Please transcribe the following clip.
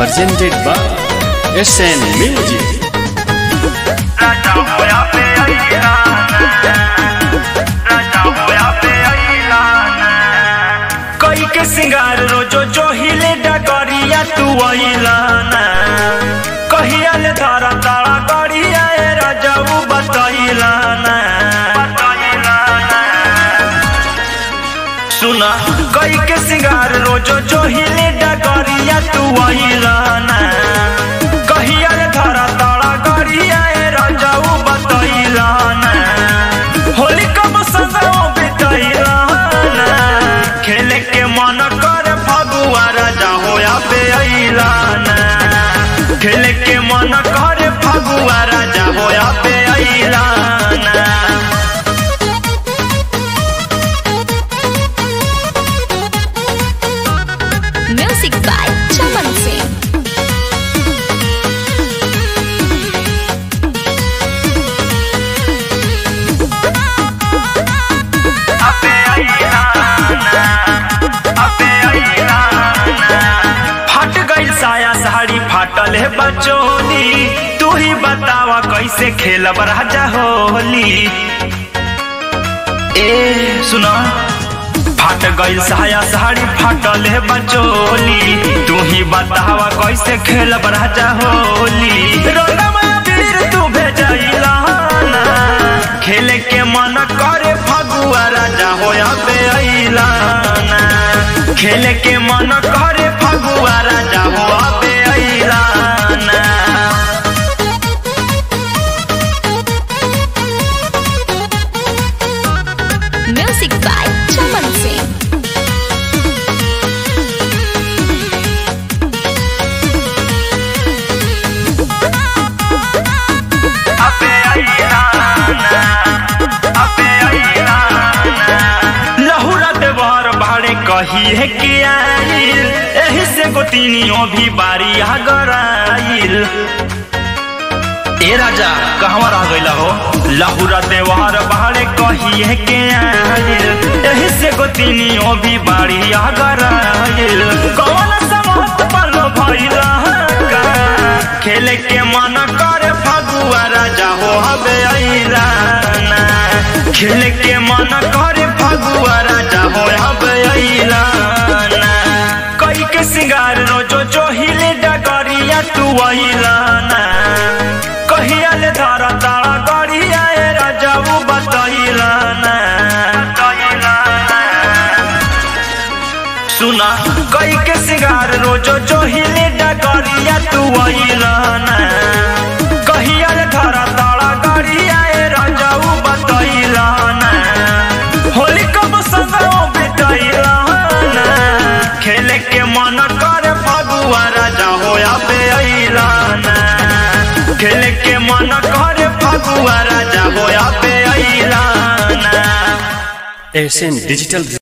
presented by SN Music. राजा होया पे राजा होया पे कई के सिंगार रोजो जो हिले डगरिया तू अइलाना कहिया ले धारा तारा गड़िया ए राजा उ बतइलाना सुना कई के सिंगार रोजो जो हिले डगरिया तू अइलाना कहिया रे धारा तारा गड़िया ए राजा उ बतइलाना होली कब संगो बितइलाना खेले के मन कर फगुआ राजा होया पे अइलाना खेले के मन कर फगुआ राजा होया पे अइलाना Music by Chaman Singh. अबे अइलाना, अबे अइलाना। फट गइल साया साड़ी फाटल है बचोली तू ही बतावा कैसे खेलब राजा होली ए सुना फाट गइल साया साड़ी फाटल है बचोली तू ही बतावा कैसे खेलब राजा होली रंगमा वीर तू भेजइला ना खेले के मन करे फगुआ राजा होया बे अइलाना खेले के मन करे फगुआ राजा होया बे अइलाना Music by Chaman Singh. अबे अइलाना, अबे अइलाना। लहुरा देवर भाड़े कही है कि आइल एही से गोतिनियों भी बारी गराइल ए राजा कहवा रह गइला हो लहुरा देवर भाड़े कही है कि आइल एही से गोतिनियों भी बारी गराइल कौन समहत पलो भइला का खेले के मन करे फगुआ राजा हो हबे अइलाना खेले के मन करे फगुआ राजा हो हबे अइलाना कई के सिंगार रोजो जो हिले डगरिया तू अइलाना कहिया ले धारा तारा गड़िया ए राजा उ बतइलाना सुना कई के सिंगार रोजो जो हिले डगरिया तू अइलाना कहिया रे धरा तारा गड़िया ए राजा उ बतइलाना होली कब संगो बितइलाना खेले के मन करे फगुआ राजा होया बे अइलाना खेले के मन करे फगुआ राजा होया बे अइलाना SN Digital